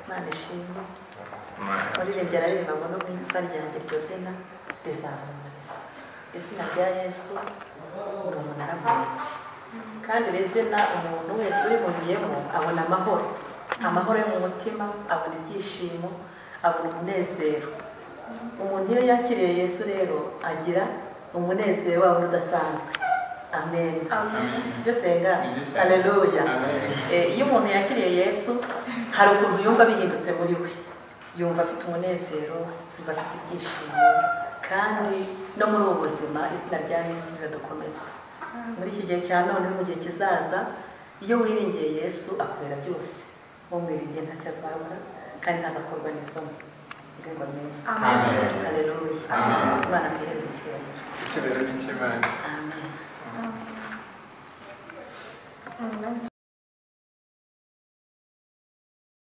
imana ishimwe Imana muririmba yararirimba ngo nubwo impfa ryanjye iryo zina rizamamaza izina rya yesu ni umunara muremure kandi iri zina umuntu wese urihuriyemo abona amahoro amahoro yo mu mutima abona ibyishimo abona umunezero umuntu iyo yakiriye yesu rero agira umunezero wawe udasanzwe amen ibyo senga haleluya Eh, iyo umuntu yakiriye yesu hari ukuntu yumva bihindutse muri we yumva afite umunezero yumva afite ibyishimo kandi no muri ubu buzima izina rya yesu riradukomeza muri iki gihe cya none no mu gihe kizaza iyo wiringiye yesu akorera byose umwiringiye ntacyo azabura kandi ntazakorwa n'isoni rwego rwiza Amen. haleluya Amen. imana tuyihereze icyubahiro icyubahiro n'icy'imana amen Amen.